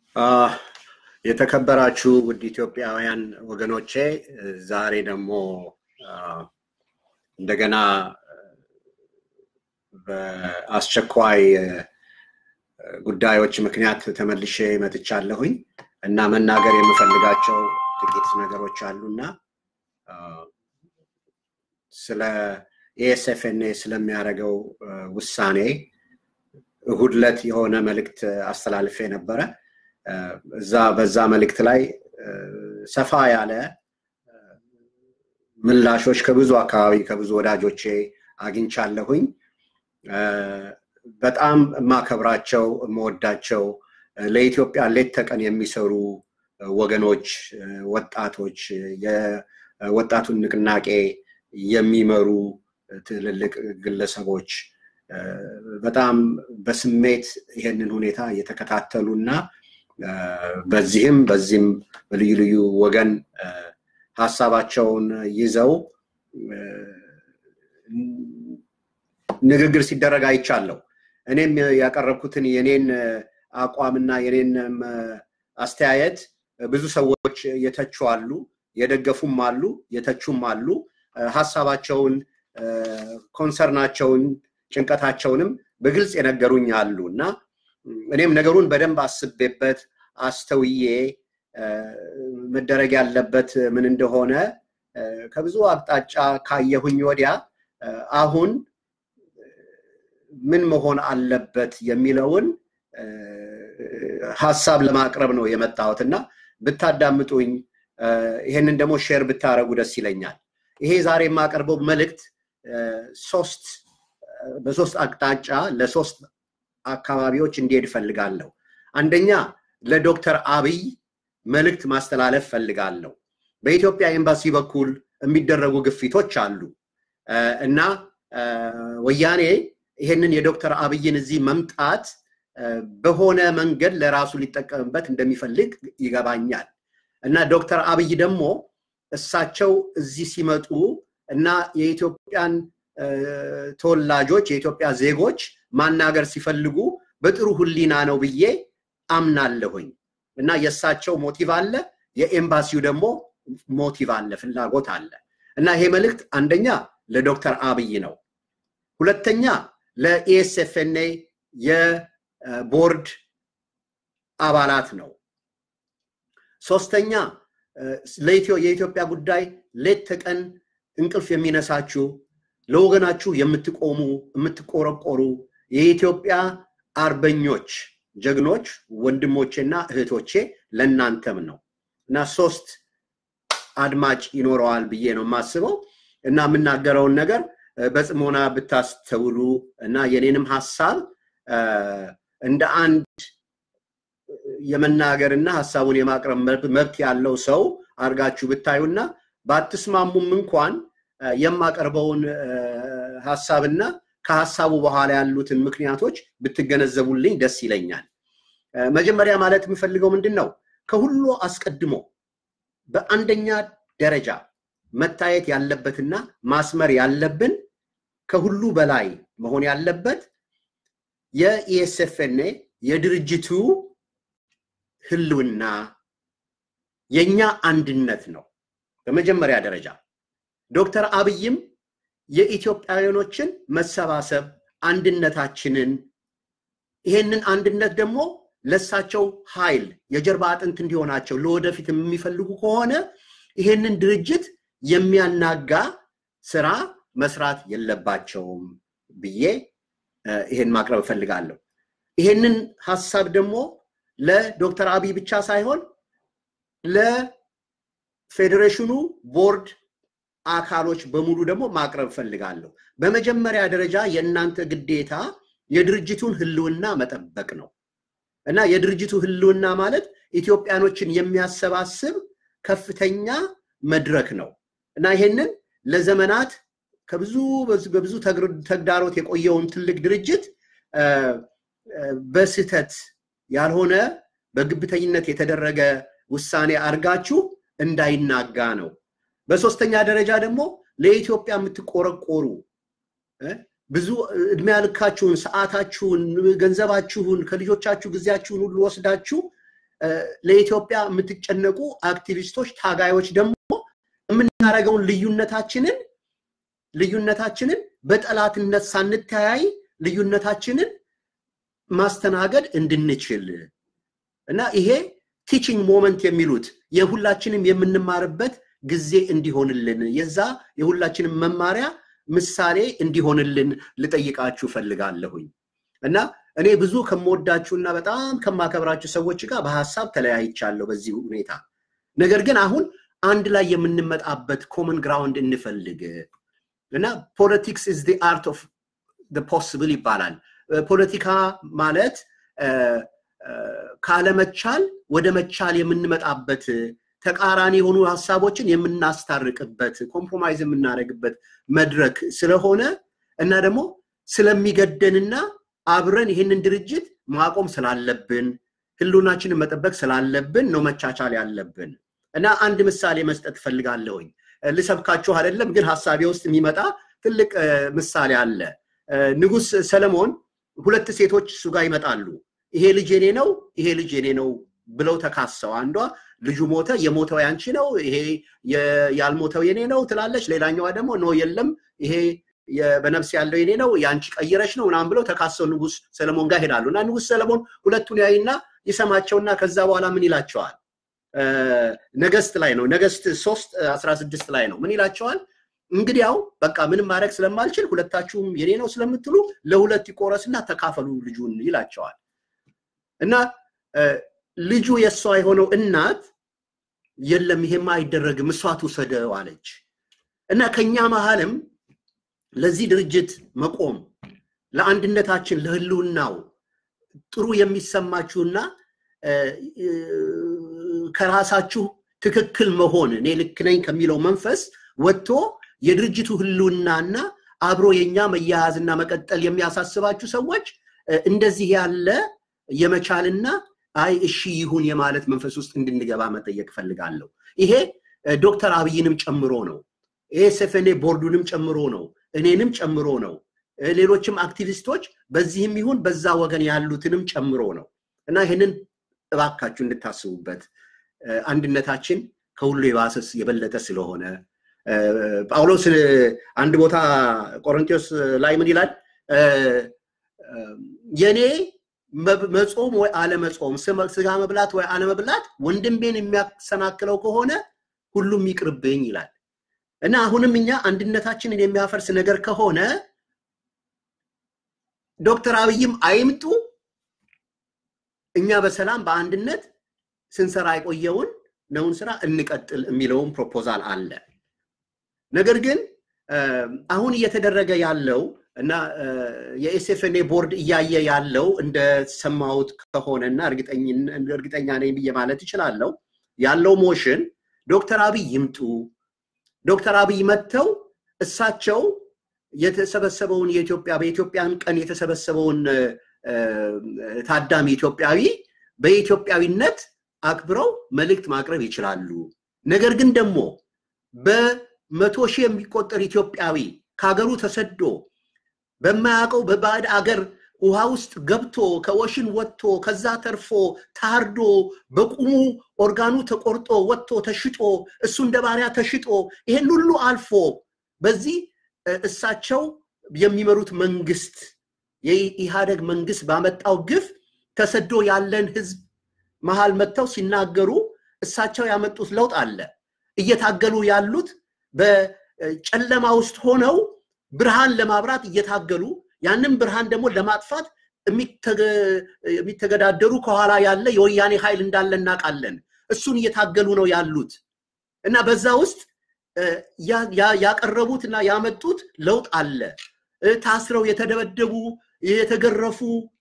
የተከበራችሁ ውድ ኢትዮጵያውያን ወገኖቼ ዛሬ ደግሞ እንደገና በአስቸኳይ ጉዳዮች ምክንያት ተመልሼ መጥቻለሁኝ እና መናገር የምፈልጋቸው ጥቂት ነገሮች አሉና ስለ ኤኤስኤፍኤንኤ ስለሚያደርገው ውሳኔ እሁድ ዕለት የሆነ መልእክት አስተላልፌ ነበረ። እዛ በዛ መልእክት ላይ ሰፋ ያለ ምላሾች ከብዙ አካባቢ ከብዙ ወዳጆቼ አግኝቻለሁኝ። በጣም የማከብራቸው የምወዳቸው ለኢትዮጵያ ሌት ተቀን የሚሰሩ ወገኖች፣ ወጣቶች፣ የወጣቱን ንቅናቄ የሚመሩ ትልልቅ ግለሰቦች በጣም በስሜት ይሄንን ሁኔታ እየተከታተሉ እና በዚህም በዚህም በልዩ ልዩ ወገን ሀሳባቸውን ይዘው ንግግር ሲደረግ አይቻለሁ። እኔም ያቀረብኩትን የኔን አቋምና የኔን አስተያየት ብዙ ሰዎች የተቹ አሉ፣ የደገፉም አሉ፣ የተቹም አሉ። ሀሳባቸውን፣ ኮንሰርናቸውን፣ ጭንቀታቸውንም በግልጽ የነገሩኝ አሉ እና እኔም ነገሩን በደንብ አስቤበት አስተውዬ መደረግ ያለበት ምን እንደሆነ ከብዙ አቅጣጫ ካየሁኝ ወዲያ አሁን ምን መሆን አለበት የሚለውን ሀሳብ ለማቅረብ ነው የመጣሁት እና ብታዳምጡኝ ይሄንን ደግሞ ሼር ብታደረጉ ደስ ይለኛል። ይሄ ዛሬ የማቀርበው መልእክት ሶስት በሶስት አቅጣጫ ለሶስት አካባቢዎች እንዲሄድ ፈልጋለሁ። አንደኛ ለዶክተር አብይ መልእክት ማስተላለፍ ፈልጋለሁ። በኢትዮጵያ ኤምባሲ በኩል የሚደረጉ ግፊቶች አሉ እና ወያኔ ይሄንን የዶክተር አብይን እዚህ መምጣት በሆነ መንገድ ለራሱ ሊጠቀምበት እንደሚፈልግ ይገባኛል እና ዶክተር አብይ ደግሞ እሳቸው እዚህ ሲመጡ እና የኢትዮጵያን ተወላጆች የኢትዮጵያ ዜጎች ማናገር ሲፈልጉ በጥሩ ህሊና ነው ብዬ አምናለሁኝ እና የእሳቸው ሞቲቭ አለ፣ የኤምባሲው ደግሞ ሞቲቭ አለ፣ ፍላጎት አለ እና ይሄ መልእክት አንደኛ ለዶክተር አብይ ነው። ሁለተኛ ለኢኤስኤፍኤንኤ የቦርድ አባላት ነው። ሶስተኛ የኢትዮጵያ ጉዳይ ሌት ተቀን እንቅልፍ የሚነሳችሁ ለወገናችሁ የምትቆሙ የምትቆረቆሩ የኢትዮጵያ አርበኞች ጀግኖች ወንድሞቼና እህቶቼ ለእናንተም ነው እና ሶስት አድማጭ ይኖረዋል ብዬ ነው የማስበው እና የምናገረውን ነገር በጽሞና ብታስተውሉ እና የኔንም ሀሳብ እንደ አንድ የመናገርና ሀሳቡን የማቅረብ መብት ያለው ሰው አድርጋችሁ ብታዩና ባትስማሙም እንኳን የማቀርበውን ሀሳብና ከሀሳቡ በኋላ ያሉትን ምክንያቶች ብትገነዘቡልኝ ደስ ይለኛል። መጀመሪያ ማለት የምፈልገው ምንድን ነው? ከሁሉ አስቀድሞ በአንደኛ ደረጃ መታየት ያለበትና ማስመር ያለብን ከሁሉ በላይ መሆን ያለበት የኢኤስኤፍኤንኤ የድርጅቱ ህልውና የኛ አንድነት ነው። በመጀመሪያ ደረጃ ዶክተር አብይም የኢትዮጵያውያኖችን መሰባሰብ አንድነታችንን ይሄንን አንድነት ደግሞ ለሳቸው ኃይል የጀርባ አጥንት እንዲሆናቸው ለወደፊት የሚፈልጉ ከሆነ ይሄንን ድርጅት የሚያናጋ ስራ መስራት የለባቸውም ብዬ ይሄን ማቅረብ እፈልጋለሁ። ይሄንን ሀሳብ ደግሞ ለዶክተር አብይ ብቻ ሳይሆን ለፌዴሬሽኑ ቦርድ አካሎች በሙሉ ደግሞ ማቅረብ እፈልጋለሁ። በመጀመሪያ ደረጃ የእናንተ ግዴታ የድርጅቱን ህልውና መጠበቅ ነው እና የድርጅቱ ህልውና ማለት ኢትዮጵያኖችን የሚያሰባስብ ከፍተኛ መድረክ ነው እና ይሄንን ለዘመናት ከብዙ በብዙ ተግዳሮት የቆየውን ትልቅ ድርጅት በስህተት ያልሆነ በግብተኝነት የተደረገ ውሳኔ አድርጋችሁ እንዳይናጋ ነው። በሶስተኛ ደረጃ ደግሞ ለኢትዮጵያ የምትቆረቆሩ ብዙ እድሜ ያልካችሁን፣ ሰዓታችሁን፣ ገንዘባችሁን፣ ከልጆቻችሁ ጊዜያችሁን ሁሉ ወስዳችሁ ለኢትዮጵያ የምትጨነቁ አክቲቪስቶች፣ ታጋዮች ደግሞ የምናደርገውን ልዩነታችንን ልዩነታችንን በጠላትነት ሳንተያይ ልዩነታችንን ማስተናገድ እንድንችል እና ይሄ ቲቺንግ ሞመንት የሚሉት የሁላችንም የምንማርበት ጊዜ እንዲሆንልን የዛ የሁላችንም መማሪያ ምሳሌ እንዲሆንልን ልጠይቃችሁ ፈልጋለሁኝ እና እኔ ብዙ ከምወዳችሁና በጣም ከማከብራችሁ ሰዎች ጋር በሀሳብ ተለያይቻለሁ በዚህ ሁኔታ። ነገር ግን አሁን አንድ ላይ የምንመጣበት ኮመን ግራውንድ እንፈልግ እና ፖለቲክስ ኢዝ ዲ አርት ኦፍ ፖስብል ይባላል። ፖለቲካ ማለት ካለመቻል ወደ መቻል የምንመጣበት ተቃራኒ የሆኑ ሀሳቦችን የምናስታርቅበት ኮምፕሮማይዝ የምናደርግበት መድረክ ስለሆነ እና ደግሞ ስለሚገደንና አብረን ይህንን ድርጅት ማቆም ስላለብን ህሉናችንን መጠበቅ ስላለብን ነው መቻቻል ያለብን እና አንድ ምሳሌ መስጠት እፈልጋለሁኝ። ልሰብካችሁ አይደለም፣ ግን ሀሳቤ ውስጥ የሚመጣ ትልቅ ምሳሌ አለ። ንጉስ ሰለሞን ሁለት ሴቶች እሱ ጋር ይመጣሉ። ይሄ ልጅ የኔ ነው፣ ይሄ ልጅ የኔ ነው ብለው ተካሰው፣ አንዷ ልጁ ሞተ፣ የሞተው ያንቺ ነው፣ ይሄ ያልሞተው የኔ ነው ትላለች። ሌላኛዋ ደግሞ ኖ የለም፣ ይሄ በነፍስ ያለው የኔ ነው፣ የአንቺ ቀይረች ነው ምናምን ብለው ተካሰው ንጉስ ሰለሞን ጋር ሄዳሉ እና ንጉስ ሰለሞን ሁለቱን ያይና ይሰማቸውና ከዛ በኋላ ምን ይላቸዋል? ነገስት ላይ ነው ነገስት ሶስት አስራ ስድስት ላይ ነው ምን ይላቸዋል? እንግዲያው በቃ ምንም ማድረግ ስለማልችል ሁለታችሁም የኔ ነው ስለምትሉ ለሁለት ይቆረስና ተካፈሉ ልጁን ይላቸዋል። እና ልጁ የእሷ የሆነው እናት የለም ይሄማ አይደረግም እሷ ትውሰደው አለች። እና ከኛ መሀልም ለዚህ ድርጅት መቆም ለአንድነታችን ለህልውናው ጥሩ የሚሰማችሁና ከራሳችሁ ትክክል መሆን እኔ ልክ ነኝ ከሚለው መንፈስ ወጥቶ የድርጅቱ ህልውናና አብሮ የኛ መያያዝና መቀጠል የሚያሳስባችሁ ሰዎች እንደዚህ ያለ የመቻልና አይ እሺ ይሁን የማለት መንፈስ ውስጥ እንድንገባ መጠየቅ ፈልጋለሁ። ይሄ ዶክተር አብይንም ጨምሮ ነው። ይሄ ሰፈኔ ቦርዱንም ጨምሮ ነው። እኔንም ጨምሮ ነው። ሌሎችም አክቲቪስቶች በዚህም ይሁን በዛ ወገን ያሉትንም ጨምሮ ነው እና ይህንን እባካችሁ እንድታስቡበት አንድነታችን ከሁሉ የባሰስ የበለጠ ስለሆነ ጳውሎስ አንድ ቦታ ቆሮንቶስ ላይ ምን ይላል? የኔ መጾም ወይ አለመጾም፣ ስጋ መብላት ወይ አለመብላት ወንድሜን የሚያሰናክለው ከሆነ ሁሉም ይቅርብኝ ይላል እና አሁንም እኛ አንድነታችንን የሚያፈርስ ነገር ከሆነ ዶክተር አብይም አይምጡ እኛ በሰላም በአንድነት ስንሰራ የቆየውን ነውን ስራ እንቀጥል የሚለውን ፕሮፖዛል አለ። ነገር ግን አሁን እየተደረገ ያለው እና የኤስኤፍኤንኤ ቦርድ እያየ ያለው እንደሰማሁት ከሆነ እና እርግጠኛ ነኝ ብዬ ማለት እችላለሁ ያለው ሞሽን ዶክተር አብይ ይምጡ፣ ዶክተር አብይ መጥተው እሳቸው የተሰበሰበውን የኢትዮጵያ በኢትዮጵያን ቀን የተሰበሰበውን ታዳሚ ኢትዮጵያዊ በኢትዮጵያዊነት አክብረው መልእክት ማቅረብ ይችላሉ። ነገር ግን ደግሞ በመቶ ሺህ የሚቆጠር ኢትዮጵያዊ ከሀገሩ ተሰዶ በማያውቀው በባዕድ አገር ውሃ ውስጥ ገብቶ ከወሽን ወጥቶ ከዛ ተርፎ ታርዶ በቁሙ ኦርጋኑ ተቆርጦ ወጥቶ ተሽጦ እሱ እንደ ባሪያ ተሽጦ ይሄን ሁሉ አልፎ በዚህ እሳቸው የሚመሩት መንግስት የኢህአደግ መንግስት ባመጣው ግፍ ተሰዶ ያለን ህዝብ መሃል መጥተው ሲናገሩ እሳቸው ያመጡት ለውጥ አለ። እየታገሉ ያሉት በጨለማ ውስጥ ሆነው ብርሃን ለማብራት እየታገሉ ያንን ብርሃን ደግሞ ለማጥፋት የሚተገዳደሩ ከኋላ ያለ የወያኔ ኃይል እንዳለ እናውቃለን። እሱን እየታገሉ ነው ያሉት እና በዛ ውስጥ ያቀረቡት እና ያመጡት ለውጥ አለ። ታስረው የተደበደቡ የተገረፉ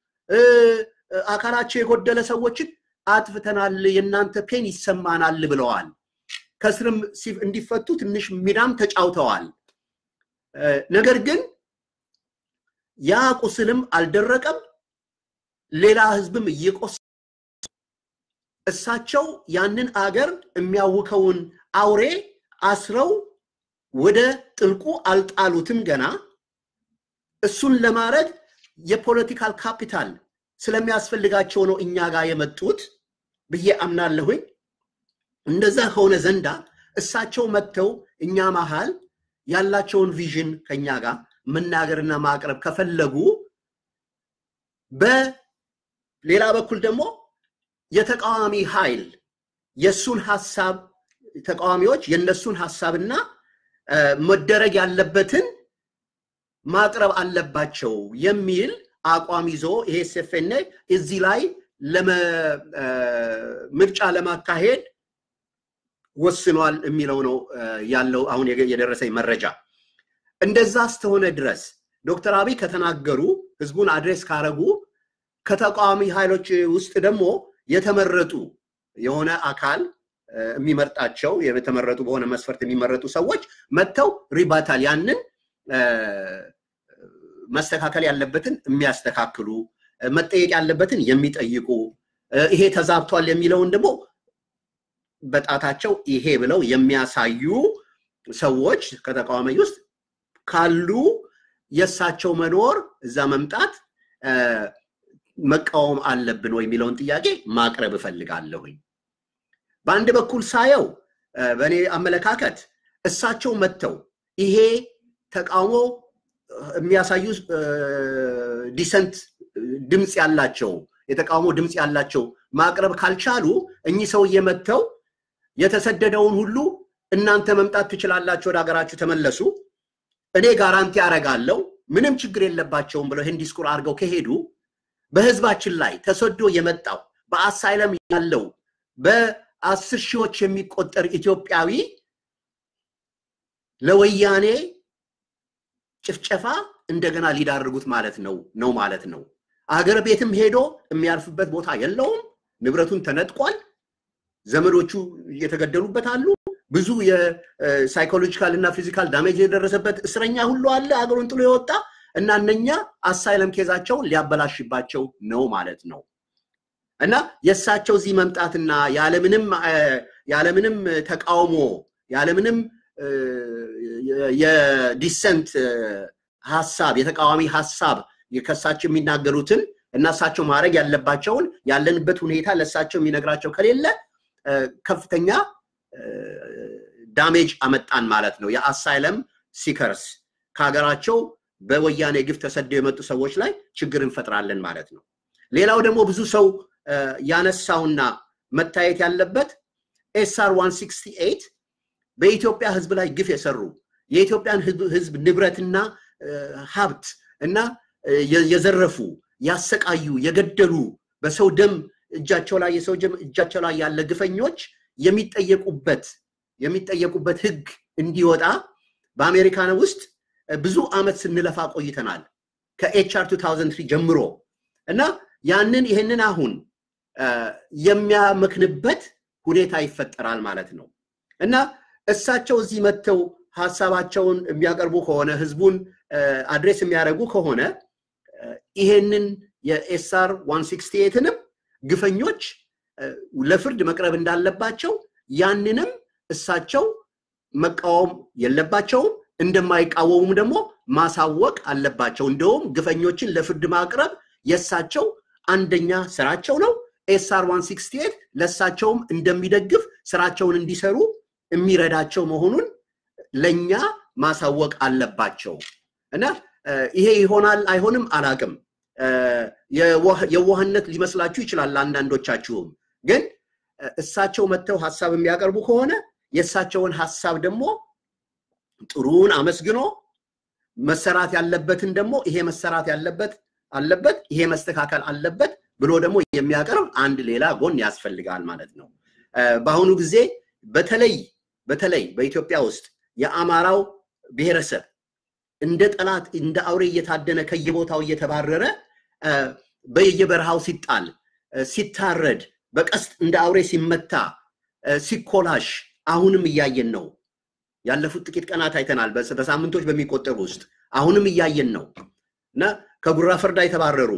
አካላቸው የጎደለ ሰዎችን አጥፍተናል፣ የእናንተ ፔን ይሰማናል ብለዋል። ከስርም እንዲፈቱ ትንሽ ሚናም ተጫውተዋል። ነገር ግን ያ ቁስልም አልደረቀም። ሌላ ህዝብም እየቆሰ እሳቸው ያንን አገር የሚያውከውን አውሬ አስረው ወደ ጥልቁ አልጣሉትም ገና። እሱን ለማድረግ የፖለቲካል ካፒታል ስለሚያስፈልጋቸው ነው እኛ ጋር የመጡት ብዬ አምናለሁኝ። እንደዛ ከሆነ ዘንዳ እሳቸው መጥተው እኛ መሃል ያላቸውን ቪዥን ከኛ ጋር መናገርና ማቅረብ ከፈለጉ በሌላ በኩል ደግሞ የተቃዋሚ ኃይል የእሱን ሀሳብ ተቃዋሚዎች የእነሱን ሀሳብና መደረግ ያለበትን ማቅረብ አለባቸው የሚል አቋም ይዞ ይሄ ኤስኤፍኤን እዚህ ላይ ምርጫ ለማካሄድ ወስኗል የሚለው ነው ያለው አሁን የደረሰኝ መረጃ። እንደዛ እስከሆነ ድረስ ዶክተር አብይ ከተናገሩ ህዝቡን አድሬስ ካረጉ ከተቃዋሚ ኃይሎች ውስጥ ደግሞ የተመረጡ የሆነ አካል የሚመርጣቸው የተመረጡ በሆነ መስፈርት የሚመረጡ ሰዎች መጥተው ሪባታል ያንን መስተካከል ያለበትን የሚያስተካክሉ መጠየቅ ያለበትን የሚጠይቁ ይሄ ተዛብቷል የሚለውን ደግሞ በጣታቸው ይሄ ብለው የሚያሳዩ ሰዎች ከተቃዋሚ ውስጥ ካሉ የእሳቸው መኖር እዛ መምጣት መቃወም አለብን ወይ የሚለውን ጥያቄ ማቅረብ እፈልጋለሁኝ። በአንድ በኩል ሳየው በእኔ አመለካከት እሳቸው መጥተው ይሄ ተቃውሞ የሚያሳዩ ዲሰንት ድምፅ ያላቸው የተቃውሞ ድምፅ ያላቸው ማቅረብ ካልቻሉ እኚህ ሰውዬ መጥተው የተሰደደውን ሁሉ እናንተ መምጣት ትችላላችሁ፣ ወደ ሀገራችሁ ተመለሱ፣ እኔ ጋራንቲ አረጋለሁ፣ ምንም ችግር የለባቸውም ብለው ይህን ዲስኩር አድርገው ከሄዱ በህዝባችን ላይ ተሰዶ የመጣው በአሳይለም ያለው በአስር ሺዎች የሚቆጠር ኢትዮጵያዊ ለወያኔ ጭፍጨፋ እንደገና ሊዳርጉት ማለት ነው ነው ማለት ነው። አገር ቤትም ሄዶ የሚያርፍበት ቦታ የለውም። ንብረቱን ተነጥቋል። ዘመዶቹ እየተገደሉበት አሉ። ብዙ የሳይኮሎጂካል እና ፊዚካል ዳሜጅ የደረሰበት እስረኛ ሁሉ አለ አገሩን ጥሎ የወጣ እና እነኛ አሳይለም ኬዛቸውን ሊያበላሽባቸው ነው ማለት ነው። እና የእሳቸው እዚህ መምጣትና ያለምንም ያለምንም ተቃውሞ ያለምንም የዲሰንት ሀሳብ የተቃዋሚ ሀሳብ ከእሳቸው የሚናገሩትን እና እሳቸው ማድረግ ያለባቸውን ያለንበት ሁኔታ ለእሳቸው የሚነግራቸው ከሌለ ከፍተኛ ዳሜጅ አመጣን ማለት ነው። የአሳይለም ሲከርስ ከሀገራቸው በወያኔ ግፍ ተሰደው የመጡ ሰዎች ላይ ችግር እንፈጥራለን ማለት ነው። ሌላው ደግሞ ብዙ ሰው ያነሳውና መታየት ያለበት ኤስአር 168 በኢትዮጵያ ህዝብ ላይ ግፍ የሰሩ የኢትዮጵያን ህዝብ ንብረትና ሀብት እና የዘረፉ፣ ያሰቃዩ፣ የገደሉ በሰው ደም እጃቸው ላይ የሰው ደም እጃቸው ላይ ያለ ግፈኞች የሚጠየቁበት የሚጠየቁበት ህግ እንዲወጣ በአሜሪካን ውስጥ ብዙ አመት ስንለፋ ቆይተናል ከኤችአር 2003 ጀምሮ እና ያንን ይህንን አሁን የሚያመክንበት ሁኔታ ይፈጠራል ማለት ነው እና እሳቸው እዚህ መጥተው ሀሳባቸውን የሚያቀርቡ ከሆነ ህዝቡን አድሬስ የሚያደርጉ ከሆነ ይሄንን የኤስአር 168ንም ግፈኞች ለፍርድ መቅረብ እንዳለባቸው ያንንም እሳቸው መቃወም የለባቸውም። እንደማይቃወሙም ደግሞ ማሳወቅ አለባቸው። እንደውም ግፈኞችን ለፍርድ ማቅረብ የእሳቸው አንደኛ ስራቸው ነው። ኤስአር 168 ለእሳቸውም እንደሚደግፍ ስራቸውን እንዲሰሩ የሚረዳቸው መሆኑን ለእኛ ማሳወቅ አለባቸው እና ይሄ ይሆናል አይሆንም አላቅም። የዋህነት ሊመስላችሁ ይችላል አንዳንዶቻችሁም። ግን እሳቸው መጥተው ሀሳብ የሚያቀርቡ ከሆነ የእሳቸውን ሀሳብ ደግሞ ጥሩን አመስግኖ መሰራት ያለበትን ደግሞ ይሄ መሰራት ያለበት አለበት ይሄ መስተካከል አለበት ብሎ ደግሞ የሚያቀርብ አንድ ሌላ ጎን ያስፈልጋል ማለት ነው። በአሁኑ ጊዜ በተለይ በተለይ በኢትዮጵያ ውስጥ የአማራው ብሔረሰብ እንደ ጠላት እንደ አውሬ እየታደነ ከየቦታው እየተባረረ በየበረሃው ሲጣል፣ ሲታረድ፣ በቀስት እንደ አውሬ ሲመታ፣ ሲኮላሽ አሁንም እያየን ነው። ያለፉት ጥቂት ቀናት አይተናል። በሳምንቶች በሚቆጠሩ ውስጥ አሁንም እያየን ነው እና ከጉራ ፈርዳ የተባረሩ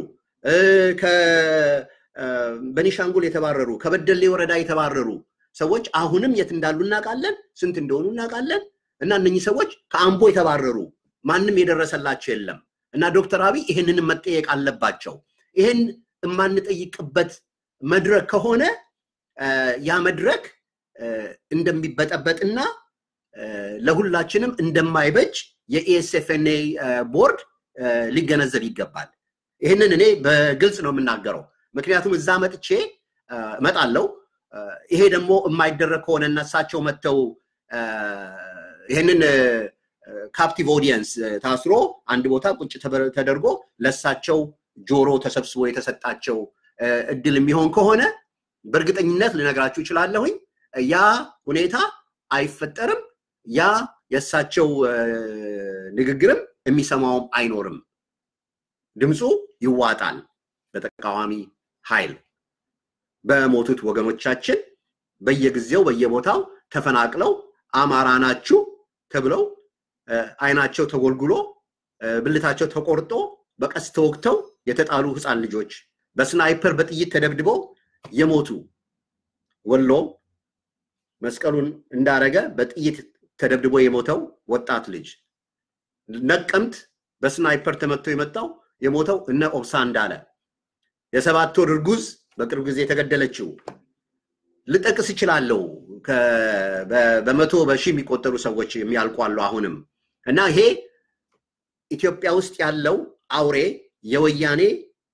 በኒሻንጉል የተባረሩ ከበደሌ ወረዳ የተባረሩ ሰዎች አሁንም የት እንዳሉ እናውቃለን። ስንት እንደሆኑ እናውቃለን። እና እነኚህ ሰዎች ከአምቦ የተባረሩ ማንም የደረሰላቸው የለም እና ዶክተር አብይ ይህንንም መጠየቅ አለባቸው። ይህን የማንጠይቅበት መድረክ ከሆነ ያ መድረክ እንደሚበጠበጥና ለሁላችንም እንደማይበጅ የኢኤስኤፍኤንኤ ቦርድ ሊገነዘብ ይገባል። ይህንን እኔ በግልጽ ነው የምናገረው። ምክንያቱም እዛ መጥቼ እመጣለሁ። ይሄ ደግሞ የማይደረግ ከሆነ እና እሳቸው መጥተው ይህንን ካፕቲቭ ኦዲየንስ ታስሮ አንድ ቦታ ቁጭ ተደርጎ ለእሳቸው ጆሮ ተሰብስቦ የተሰጣቸው እድል የሚሆን ከሆነ በእርግጠኝነት ልነግራችሁ ይችላለሁኝ ያ ሁኔታ አይፈጠርም። ያ የእሳቸው ንግግርም የሚሰማውም አይኖርም። ድምፁ ይዋጣል በተቃዋሚ ኃይል በሞቱት ወገኖቻችን በየጊዜው በየቦታው ተፈናቅለው አማራ ናችሁ ተብለው አይናቸው ተጎልጉሎ ብልታቸው ተቆርጦ በቀስ ተወግተው የተጣሉ ህፃን ልጆች በስናይፐር በጥይት ተደብድበው የሞቱ ወሎ መስቀሉን እንዳረገ በጥይት ተደብድቦ የሞተው ወጣት ልጅ ነቀምት በስናይፐር ተመቶ የመጣው የሞተው እነ ኦብሳ እንዳለ የሰባት ወር እርጉዝ በቅርብ ጊዜ የተገደለችው ልጠቅስ እችላለሁ። በመቶ በሺህ የሚቆጠሩ ሰዎች የሚያልቋሉ አሁንም እና ይሄ ኢትዮጵያ ውስጥ ያለው አውሬ የወያኔ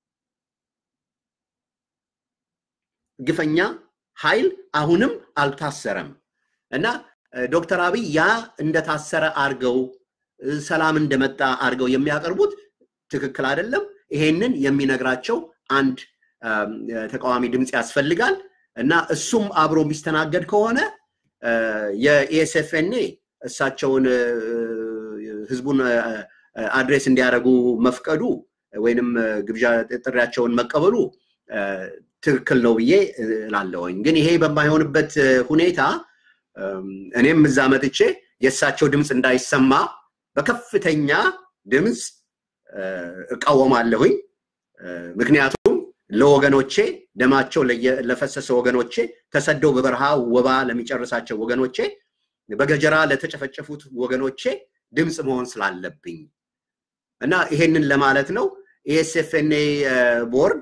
ግፈኛ ኃይል አሁንም አልታሰረም እና ዶክተር አብይ ያ እንደታሰረ አርገው ሰላም እንደመጣ አርገው የሚያቀርቡት ትክክል አይደለም። ይሄንን የሚነግራቸው አንድ ተቃዋሚ ድምፅ ያስፈልጋል እና እሱም አብሮ የሚስተናገድ ከሆነ የኢኤስኤፍኤንኤ እሳቸውን ህዝቡን አድሬስ እንዲያደርጉ መፍቀዱ ወይንም ግብዣ ጥሪያቸውን መቀበሉ ትክክል ነው ብዬ እላለሁኝ። ግን ይሄ በማይሆንበት ሁኔታ እኔም እዛ መጥቼ የእሳቸው ድምፅ እንዳይሰማ በከፍተኛ ድምፅ እቃወማለሁኝ። ምክንያቱም ለወገኖቼ ደማቸው ለፈሰሰ ወገኖቼ ተሰደው በበረሃ ወባ ለሚጨርሳቸው ወገኖቼ በገጀራ ለተጨፈጨፉት ወገኖቼ ድምፅ መሆን ስላለብኝ እና ይሄንን ለማለት ነው። ኢኤስኤፍኤንኤ ቦርድ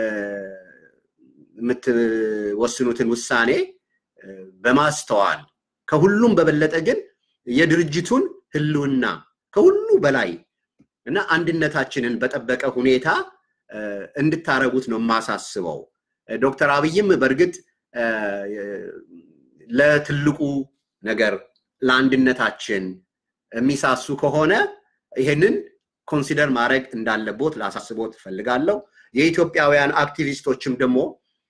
የምትወስኑትን ውሳኔ በማስተዋል ከሁሉም በበለጠ ግን የድርጅቱን ህልውና ከሁሉ በላይ እና አንድነታችንን በጠበቀ ሁኔታ እንድታረጉት ነው የማሳስበው። ዶክተር አብይም በእርግጥ ለትልቁ ነገር ለአንድነታችን የሚሳሱ ከሆነ ይሄንን ኮንሲደር ማድረግ እንዳለቦት ላሳስቦት እፈልጋለሁ። የኢትዮጵያውያን አክቲቪስቶችም ደግሞ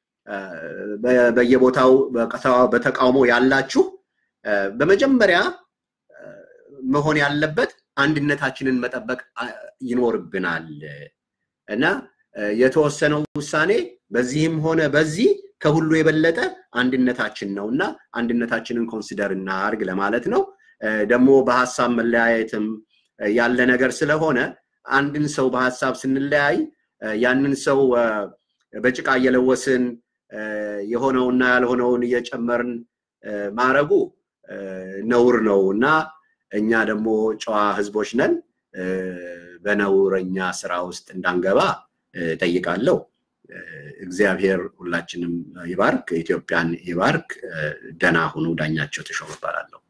በየቦታው በተቃውሞ ያላችሁ በመጀመሪያ መሆን ያለበት አንድነታችንን መጠበቅ ይኖርብናል እና የተወሰነው ውሳኔ በዚህም ሆነ በዚህ ከሁሉ የበለጠ አንድነታችን ነው እና አንድነታችንን ኮንሲደር እናርግ ለማለት ነው። ደግሞ በሀሳብ መለያየትም ያለ ነገር ስለሆነ አንድን ሰው በሀሳብ ስንለያይ ያንን ሰው በጭቃ እየለወስን የሆነውና ያልሆነውን እየጨመርን ማረጉ ነውር ነው እና እኛ ደግሞ ጨዋ ህዝቦች ነን። በነውረኛ ስራ ውስጥ እንዳንገባ ጠይቃለሁ። እግዚአብሔር ሁላችንም ይባርክ፣ ኢትዮጵያን ይባርክ። ደህና ሁኑ። ዳኛቸው ተሾመ እባላለሁ።